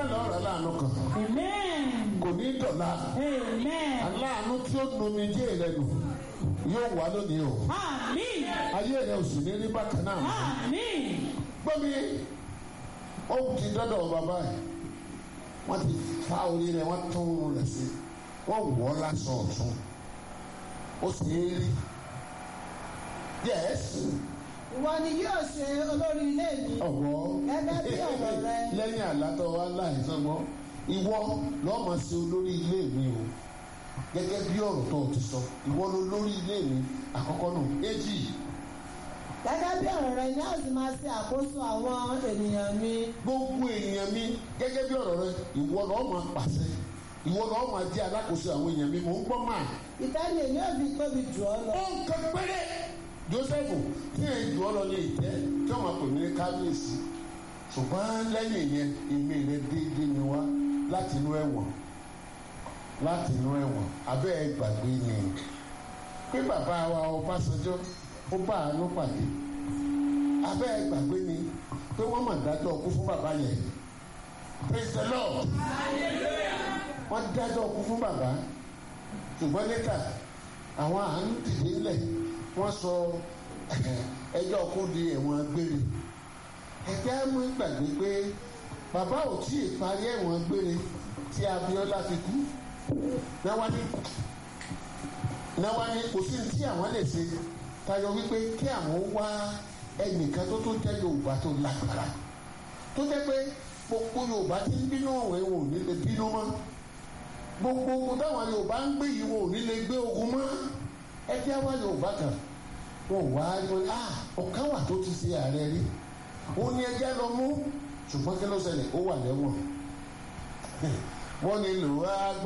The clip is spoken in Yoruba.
náà lọ́ọ̀rọ̀ aláàánú kan Amen. kò ní dọ̀la Amen. aláàánú tí ó nu mi jẹ́ rẹ nù yóò wá lónìí o Àmín. ayé rẹ ò sì ní rí bákan náà mọ́. Àmín. gbọ́ mi ó ti dọ́dọ̀ bàbá ẹ̀ wọ́n ti fa orí rẹ̀ wọ́n tún un rẹ̀ sí wọ́n wọ̀ ọ́ lásán ọ̀tún ó sì ń rí yẹ́sì ìwọ ni yóò ṣe olórí ilé mi ọ̀wọ́ Gẹ́gẹ́ bí ọ̀rọ̀ rẹ. lẹ́yìn àlátọ́ wa láìsàn mọ́ ìwọ lọ́ọ́ máa ṣe olórí ilé mi o gẹ́gẹ́ bí ọ̀rọ̀ tó o ti sọ ìwọ ló lórí ilé mi àkọ́kọ́ nù èjì gẹ́gẹ́ bí ọ̀rọ̀ rẹ ni a sì máa ṣe àkóso àwọn ènìyàn mi gbogbo èèyàn mi gẹ́gẹ́ bí ọ̀rọ̀ rẹ ìwọ lọ́ọ́ máa pàṣẹ ìwọ lọ́ọ́ máa jẹ́ alákòóso àwọn èèyàn mi mò ń gbọ́ máa. ìtẹ́ni èmi ò fi tóbi jù ọ́ lọ. ó ń kọ péré Jósẹ́fù tí èyí jù ọ́ lọ ní ìtẹ́ tí wọ́n máa pè ní kábíyèsí ṣùgbọ́n lẹ́yìn yẹn èmi rẹ déédéé ni wá láti inú ẹ̀wọ̀n láti inú ẹ̀wọ̀n abẹ́ ẹ gbàgbé ni pé bàbá wa Ọbásanjọ́ ó bá àánú pàdé abẹ́ ẹ gbàgbé ni pé wọ́n mà dájọ́ ọkú fún bàbá yẹn praise the Lord wọ́n dájọ́ ọkú fún bàbá ṣùgbọ́n níta àwọn àánú dìde ńlẹ̀ wọ́n sọ ẹjọ́ ọkú di ẹ̀wọ̀n gbére ẹgbẹ́ mú gbàgbé pé bàbá ò tí ì parí ẹ̀wọ̀n gbére tí Abíọ́lá fi kú náwá ní náwá ní kò sí ní tí àwọn lè ṣe tayọ wípé kí àwọn wá ẹnìkan tó tó jẹ́ Yorùbá tó lágbára tó jẹ́ pé gbogbo Yorùbá ti ń bínú ọ̀wẹ́ wọn ò ní lè bínú mọ́ gbogbo ogun táwọn Yorùbá ń gbé yìí wọn ò ní lè gbé ogun mọ́ ẹgbẹ́ wa Yorùbá kan wọn ò wá rí wọn ah ọ̀kan wà tó ti ṣe ààrẹ rí ó ní ẹjẹ́ lọ mú ṣùgbọ́n kí ló ṣẹlẹ̀ ó wà lẹ́wọ̀n wọ́n ní lò á gbọ́.